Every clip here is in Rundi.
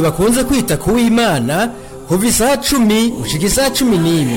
bakunze kwita ku w'imana kuva isaha cumi gushika isaha cumi n'imwe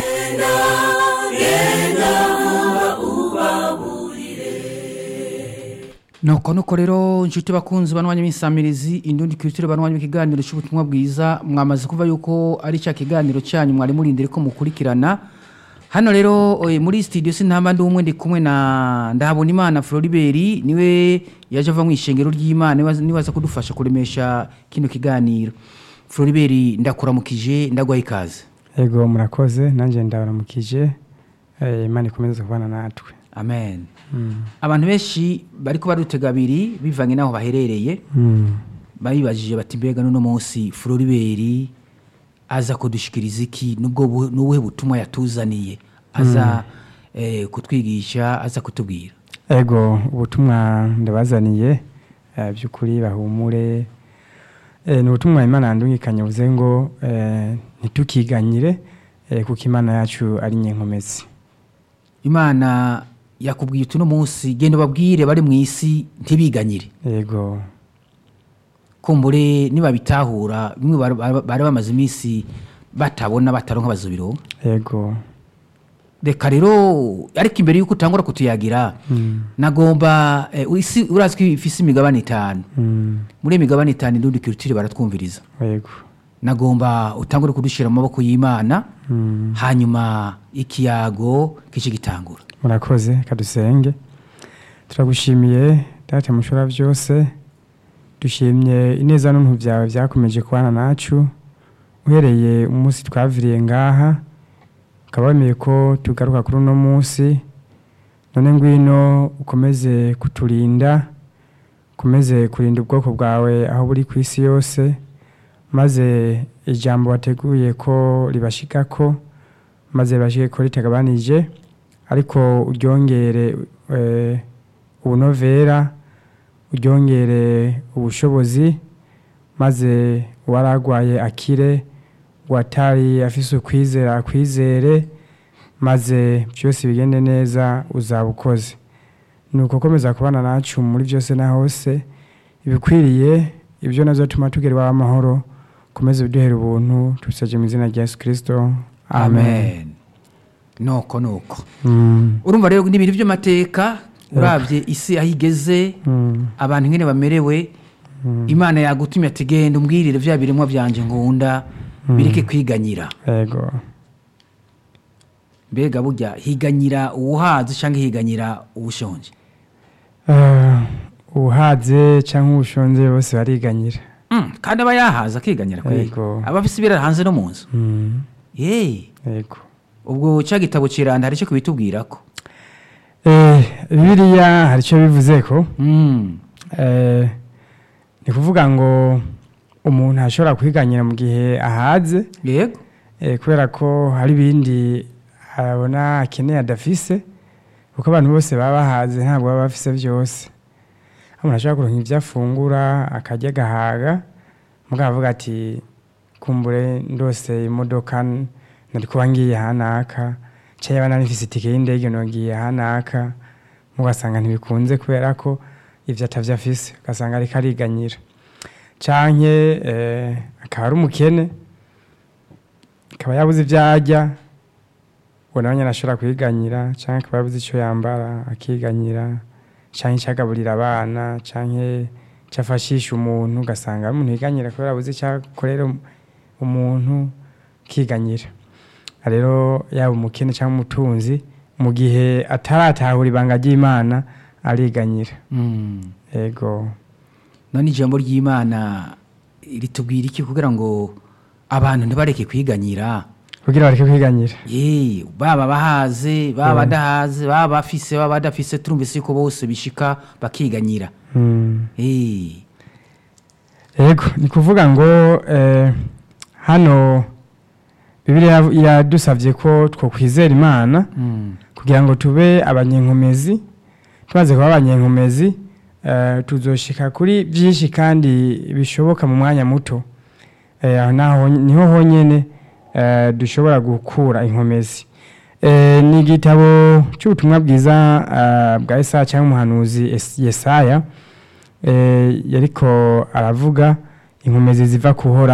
nuko nuko rero inshuti bakunzi banwanya b'insamirizi indundi kiritire banwanya ikiganiro cy'ubutumwa bwiza mwamaze kuva yuko ari cya kiganiro cyanyu mwari murindire ko mukurikirana hano rero eh, muri studio sintamba ndi umwe ndi kumwe na ndahabona imana Floribert niwe yaje ava mu ishengero ry'Imana niwe niwe aza kudufasha kuremesha kino kiganiro Floribert ndakuramukije ndagwaye ikaze Ego murakoze nanjye ndabaramukije eh, Imana ikomeze kubana natwe amen abantu benshi bariko barutega abiri bivanye n'aho baherereye Mm. bayibajije bati mbega n'uno munsi Floribert aza kudushikiriza iki nubwo bu- n'ubuhe butumwa yatuzaniye aza eh, kutwigisha aza kutubwira Ego ubutumwa ndabazaniye eh, by'ukuri bahumure eh, ni ubutumwa Imana yandungikanye buze ngo eh, ntitukiganyire eh, kuko Imana yacu ari nyenkomezi imana yakubwiye uti uno munsi genda ubabwire bari mu isi ntibiganyire Ego kumbure nibabitahura bimwe bari- bari bari bamaze iminsi batabona bataronka bazobironka ego reka rero ariko imbere y'uko utangura kutuyagira mm. nagomba eh, isi urazi ko ifise imigabane itanu Mm. muri iyo migabane itanu indundi kirutire baratwumviriza Ego nagomba utangure kudushyira mu maboko y'imana mm. hanyuma ikiyago kice gitangura murakoze kadusenge turagushimiye data mushora byose dushimye ineza n'untu byawe byakomeje kubana nacu uhereye umunsi twaviriye ngaha ukaba wemeye ko tugaruka kuri uno munsi none ngwino ukomeze kuturinda ukomeze kurinda ubwoko bwawe aho buri ku isi yose maze ijambo wateguye ko ribashikako maze bashike ko ritagabanije ariko uryongere eh, ubunovera uryongere ubushobozi maze uwaragwaye akire uwatari afise ukwizera akwizere maze byose bigende neza uzaba ukoze nuko komeza kubana nacu muri byose na hose ibikwiriye ibyo navyo tuma tugera iwawe amahoro komeze uduhere ubuntu tubisaje mu izina rya yesu kirisito amen, nuko nuko Mm. urumva rero ni ibintu by'amateka urabye isi aho igeze Mm. abantu nkene bamerewe imana yagutumye ati genda umbwirire bya biremwa byanje nkunda bireke kwiganyira Ego. mbega burya higanyira uwuhazi cyangwa higanyira uwushonje Uh, uhaze cyangwa ubushonje bose bariganyira Mm, kandi aba yahaza akiganyira kweli Yego. aba afise ibirara hanze no mu nzu Mm. Yeee Ego. ubwo cya gitabo kiranda hari icyo kubitubwira ko Eh, Bibiliya hari icyo bivuze ko Mm, eh, ni kuvuga ngo umuntu ashobora kwiganyira mu gihe ahaze yego eh, kubera ko hari ibindi abona akeneye adafise kuko abantu bose baba bahaze ntabwo baba bafise byose aho umuntu ashobora kuronka ibyo afungura akarya agahaga mugabo avuga ati kumbure ndose imodoka n- nari kuba ngiye hanaka cyangwa yaba nanifise itike y'indege nogiye hanaka mugasanga ntibikunze kubera ko ivyo atavyo afise ugasanga ariko ariganyira canke eh, akaba ari umukene akaba yabuze ibyo arya uwo nawe nyine ashobora kwiganyira cyangwa akaba yabuze icyo yambara akiganyira cyangwa icyo agaburira abana cyangwa icyo afashisha umuntu ugasanga ari umuntu yiganyira kubera yabuze icyo akorera umuntu akiganyira rero yaba umukene cyangwa umutunzi mu gihe ataratahura ibanga ry'imana ariganyira Mm. yego none ijambo ry'imana ritubwira iki kugira ngo abantu ntibareke kwiganyira kugira bareke kwiganyira ye baba bahaze baba badahaze baba bafise baba badafise turumvise yuko bose bishika bakiganyira Mm. Eh, yego ni kuvuga ngo eh, hano bibiliya yadusabye ko twokwizera imana mm, kugira ngo tube abanyenkomezi tumaze kuba abanyenkomezi eh, tuzoshika kuri byinshi kandi bishoboka mu mwanya muto Eh, aho naho niho honyene eh, dushobora gukura inkomezi Eh, ni igitabo cy'ubutumwa bwiza eh, bwa Yesaya cyangwa umuhanuzi Es- Yesaya eh, yariko aravuga inkomezi ziva kuhora